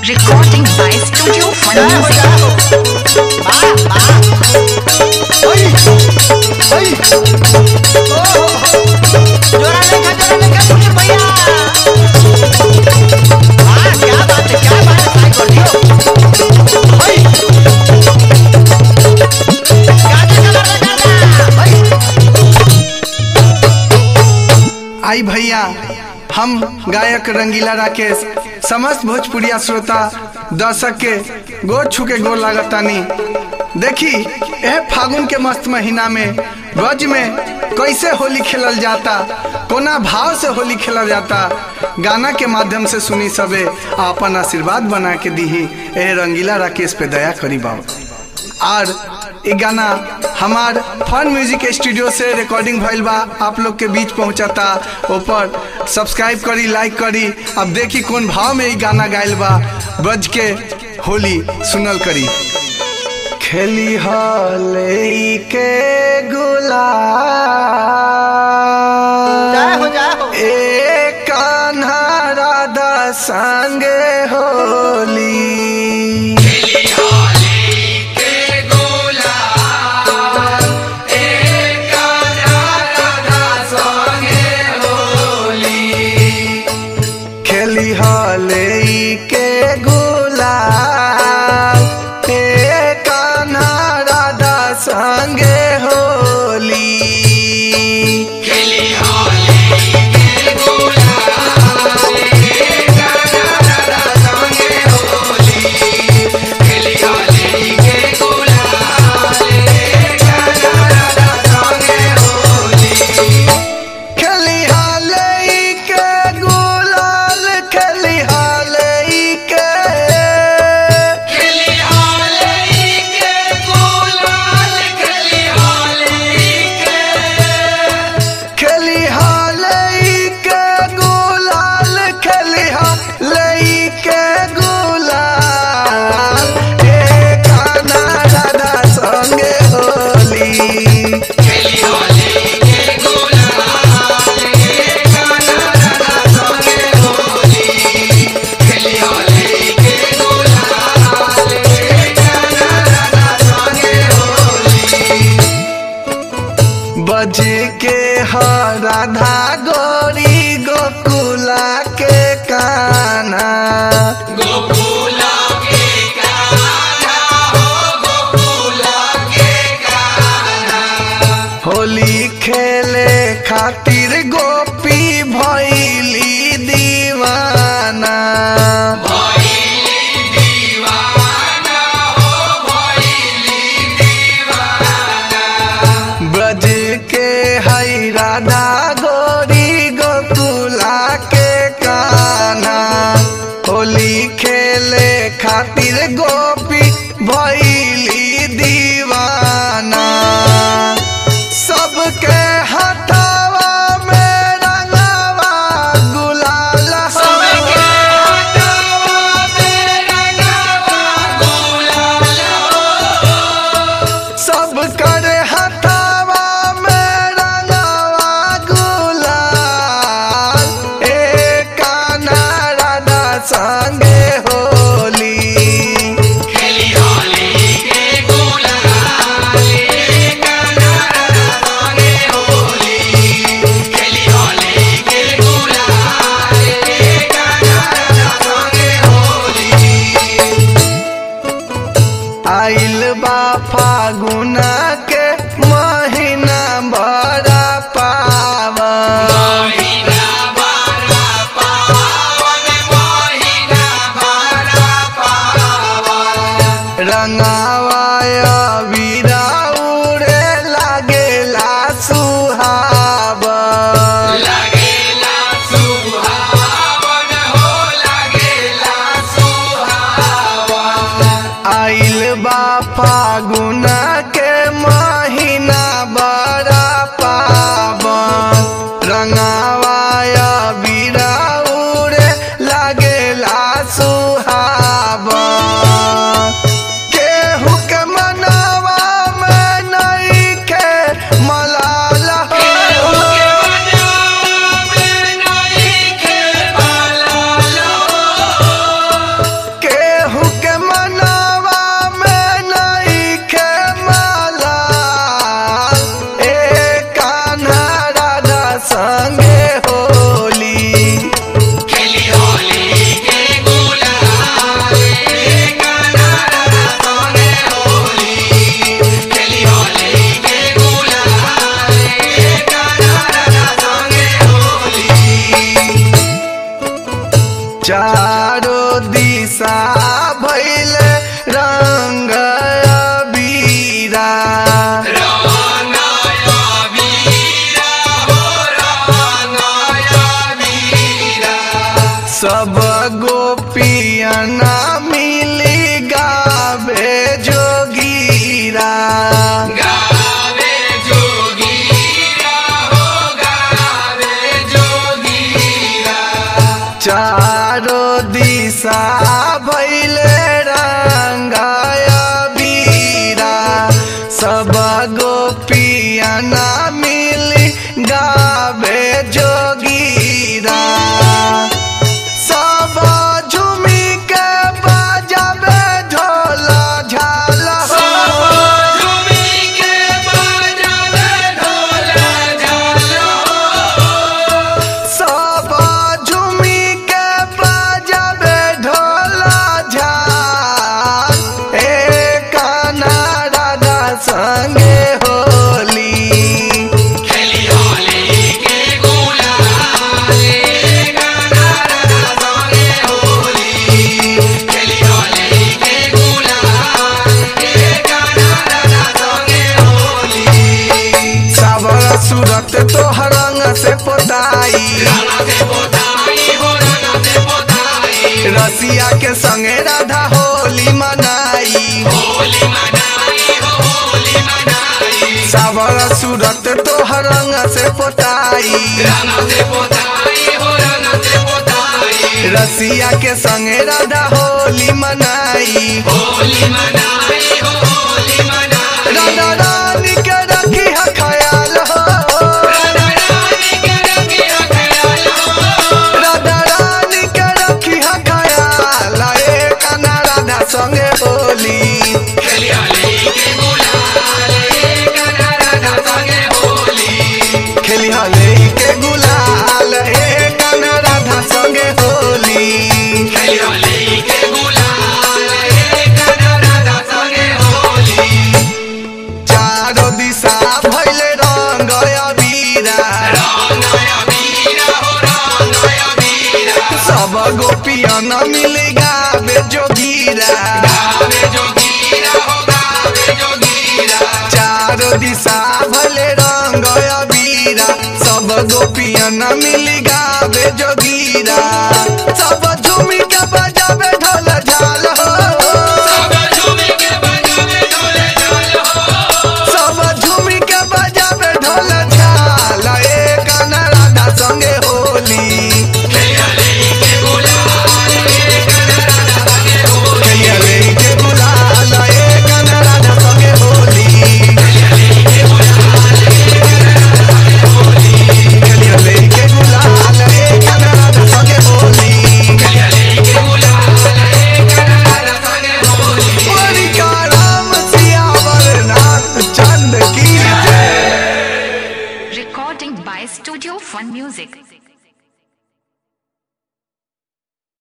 Recording by Studio Fun Music. आई भैया हम गायक रंगीला राकेश समस्त भोजपुरिया श्रोता दर्शक के गोर छू के गोर लागतानी देखी यह फागुन के मस्त महीना में ब्रज में कैसे होली खेलल जाता कोना भाव से होली खेलल जाता गाना के माध्यम से सुनी सबे आ अपन आशीर्वाद बना के दीही एह रंगीला राकेश पे दया करी बाबा और ये गाना हमार फन म्यूजिक स्टूडियो से रिकॉर्डिंग भइल बा आप लोग के बीच पहुंचाता ऊपर सब्सक्राइब करी लाइक करी अब देखी कौन भाव में ये गाना गायल बा बज के होली सुनल करी खेली हले के गुलाल ए कान्हा राधा संगे होली खेली हले के गुलाल ए कान्हा राधा संगे होली खेली हाले के गुलाल खेली हाले के खेली हाले के गुलाल खेली हाले के गुलाल ए काना राधा संगे होली बजे के ह राधा गोरी गोकुला के काना होली खेले खातिर गोपी भैली दीवाना ब्रज के हई राधा गोरी गोकुला के काना होली खेले खातिर गोपी भैली दीवाना सबके हथावा में रंगावा गुलाल सब कर हथावा में रंगावा गुलाल ए काना राधा संगे होली आइल बा फागुना के महीना बड़ा पावन रंगावाय वीरा उड़े लागेला सुहावन आइल बा फागुना के महीना बड़ा पावन रंगावाय बीरा उड़े लागेला सुहावन केहू चारो दिशा भैल रंग बीरा सब गोपियना मिली गावे जोगीरा चारो दिशा भैल रंगाय बीरा सब गोपियना मिली गावे जोगीरा सब झुमी के बजावे ढोल झाल सब झुमी के बजावे ढोल झाल ए काना राधा संगे होली सावर सूरत तोहर रंग से पोताई रसिया के संगे राधा होली मनाई सावर सूरत तोहर रंग से पोताई रसिया के संगे राधा होली मनाई राधा रानी के रखी है ख्याल हो राधा रानी के रखी है ख्याल ए काना राधा संगे होली खेली हले के गुलाल ए काना राधा संगे होली चारो दिशा भैले रंग अबीरा सब गोपियन मिले गावे जोगीरा चारो दिशा भले रंग अबीरा सब गोपियन मिली गावे जोगीरा